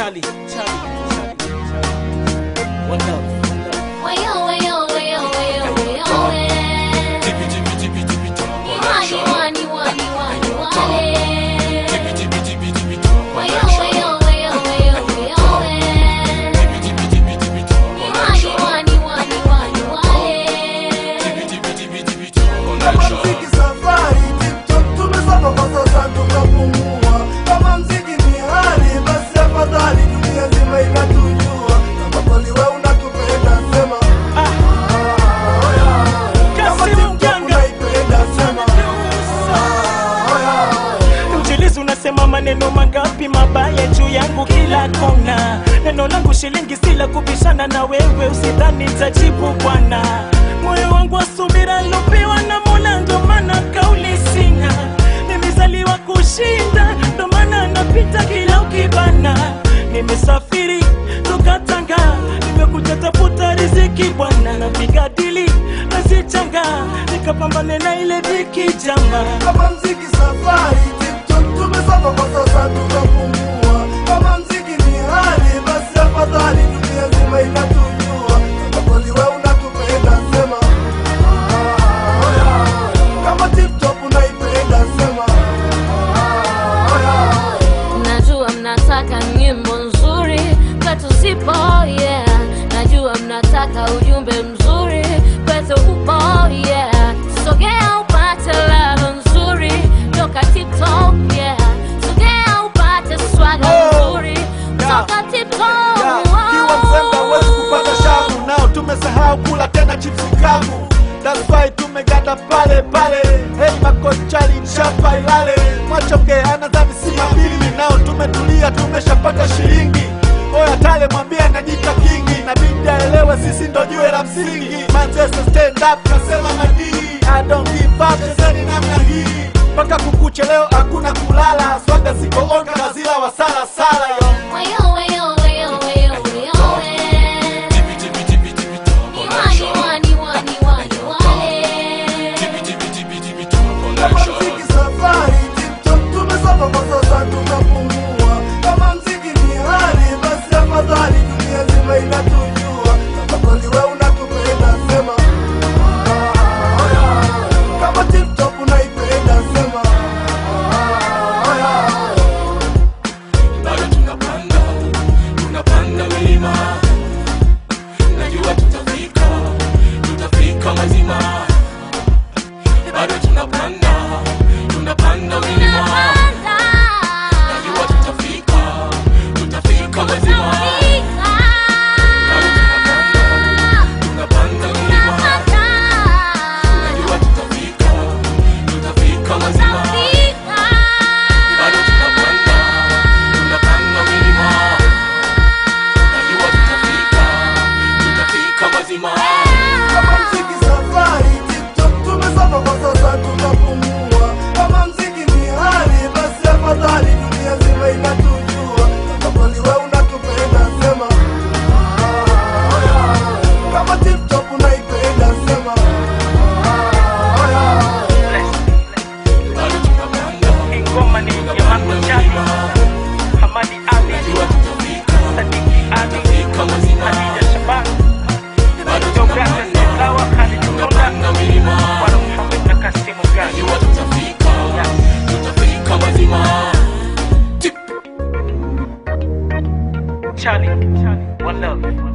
Charlie, Charlie, Charlie, Charlie. One love, one love. Wayo, wayo, wayo, wayo, wayo, eh. Tipi tipi tipi tipi top Wani, connection. wani, wani, wani, wale. Tipi tipi tipi tipi top Wayo, connection. wayo, wayo, wayo, wayo, eh. Tipi tipi tipi tipi top Wani, connection. wani, wani, wani, wale. Tipi tipi tipi tipi top Kama connection. mziki safari, TikTok tumesoma kwa sasa tukapumua. Kama mziki ni hali, basi afadhali dunia nzima inatujua. Kama kweli wewe unatupenda, sema ah, oh yeah. Kama Kasimu TikTok Mganga. unaipenda, sema ah, oh yeah. Mjilizi unasema maneno mangapi mabaya juu yangu kila kona. Neno langu shilingi sila kubishana na wewe, usidhani nitajibu bwana. Moyo wangu wa subira lopewa na Mola, ndo maana kauli sina. Nimezaliwa kushinda, ndo maana napita kila ukibana. Nimesafiri toka Tanga, nimekuja tafuta riziki bwana, napiga dili nazichanga, nikapambane na ile dhiki jama. Kama mziki safari, TikTok tumesoma kwa sasa tukapumua. Kama mziki ni hali, basi afadhali dunia nzima inatujua. Kama kweli wewe unatupenda, sema ah, oh yeah. Kama TikTok unaipenda, sema ah, oh yeah. Najua mnataka nyimbo nzuri kwetu zipo, yeah. Najua mnataka ujumbe mzuri kwetu upo, yeah. Sogea upate ladha nzuri toka TikTok, yeah. Sogea upate swaga Oh, nzuri yeah. toka TikTok. Yeah, kiwa mzembe huwezi kupata shavu nao tumesahau kula tena chipsi kavu That's why tumeganda pale pale hey makochali chapa ilale mwachonge anaza misima mbili nao tumetulia tumeshapata shilingi oya tale mwambie anajita kingi nabidi aelewe sisi ndo jue la msingi Manchester stand up nasema madii I don't give up chezeni namna hii mpaka kukuche leo hakuna kulala swaga ziko onga na zila wasala sala yo Wayo, wayo, wayo, wayo, wayo, eh. Tipi tipi tipi tipi top Wani, connection. wani, wani, wani, wale. Tipi tipi tipi tipi top Kama connection. mziki safari, TikTok tumesoma kwa sasa tunapumua. Kama mziki ni hali, basi afadhali dunia nzima inatujua. Kama kweli wewe unatupenda, sema ah, oh yeah. Kama TikTok unaipenda, sema ah, oh yeah. Bado tunapanda, tunapanda milima. Najua tutafika, tutafika mazima. Bado tunapanda, tunapanda milima. Najua tutafika, tutafika mazima. Bado tunapanda, tunapanda milima. Najua tutafika, tutafika mazima. Bado tunapanda, tunapanda milima. Najua tutafika, tutafika mazima. Kama mziki safari, TikTok tumesoma kwa sasa tunapumua. Kama mziki ni hali, basi afadhali dunia nzima inatujua. Kama kweli wewe unatupenda, sema ah, oh yeah. Kama TikTok unaipenda, sema ah, oh yeah. Bado tunapanda, Ingoma ni ya tunapanda Marco Chali, milima. Hamadi Ali, Najua tutafika, Sadiki Ali, tutafika mazima. Khadija Shaban, Bado Deogratias tunapanda, Silawa, Khalid Konda, tunapanda milima. Bwana Muhammad na Kasimu Gani. Najua tutafika, tutafika mazima. Tip. Charlie, one love.